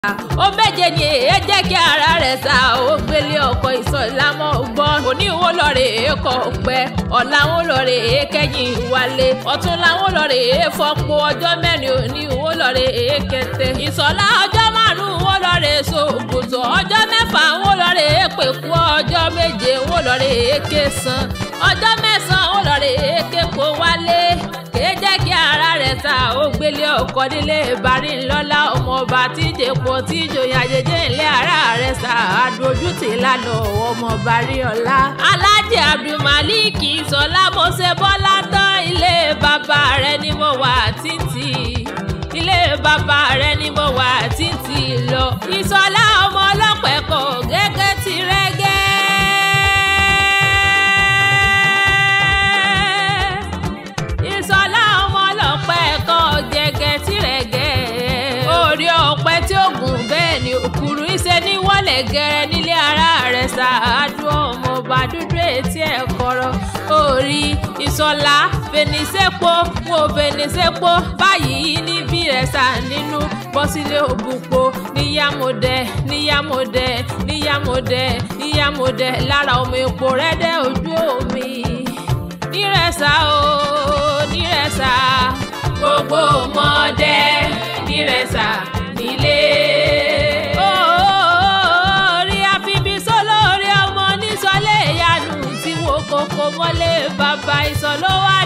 ó méje ni èé jẹ́ kí ara rẹ̀ sá ó gbélé ọkọ̀ ìsọ̀lámọ́ gbọ́ òní wo lọ́ọ̀rẹ́ èékọ̀ pẹ́ ọ̀la wo lọ́ọ̀rẹ́ èékẹ́yìn wálé ọ̀tún làwọn lọ́ọ̀rẹ́ èéfọ́pọ̀ ọjọ́ mẹ́rin òní wo lọ́ọ̀rẹ́ èékẹ́tẹ́ ìsọ̀lá ọjọ́ márùn-ún wo lọ́ọ̀rẹ́ sògùtọ̀ ọjọ́ mẹ́fà wo lọ́ọ̀rẹ́ èépèkú ọjọ́ méje wo lọ́ọ̀rẹ́ èékẹ́sàn ọjọ́ mẹ́sàn-án wo lọ́ọ̀rẹ́ èékẹ́kọ̀ wálé kèé jẹ́ kí ara rẹ̀ ta ó gbélé ọkọ̀ nílé ìbárí ńlọ́lá ọmọọba tí ìjẹ̀pọ̀ tí ìjòyè àjèjì ńlẹ̀ ara rẹ̀ ta àdójútì lánà ọmọọba rí ọlá. alájẹ abdulmalik sọlá mọ́sẹ̀ bọ́lá tán ilé bàbá rẹ̀ ni mo wà títì ilé bàbá rẹ̀ ni mo wà títì lọ. ìsọlá ọmọ ọlọ́pẹ̀ kọ̀ gẹ́gẹ́ ti rẹ́gẹ́. ìsọlá ọmọ ọlọ́pẹ́ ẹ̀kọ́ gẹ́gẹ́ tìrẹ̀gẹ́. orí ọ̀pẹ tí ó gùn bẹ́ẹ̀ ni òkúrú iṣẹ́ ní wọlé gẹ́rẹ́ nílé ara rẹ̀ ṣáájú ọmọọba dúdú etí ẹ̀ kọ́rọ́. orí ìsọlá fèníṣẹ́pọ̀ wo fèníṣẹ́pọ̀ báyìí níbí rẹ̀ sá nínú bọ́sílé òbúpo níyàmọ̀dẹ níyàmọ̀dẹ níyàmọ̀dẹ níyàmọ̀dẹ lára ọmọ epo rẹ̀ dẹ́ ojú omi nírẹ̀sà o nírẹ̀sà gbogbo ọmọdé nírẹ̀sà nílé. orí àfibisọ́ lórí ọmọ nísọ̀lẹ̀ ìyanu tí wo kókó mọ́lé bàbá ìsọ̀lọ́wọ́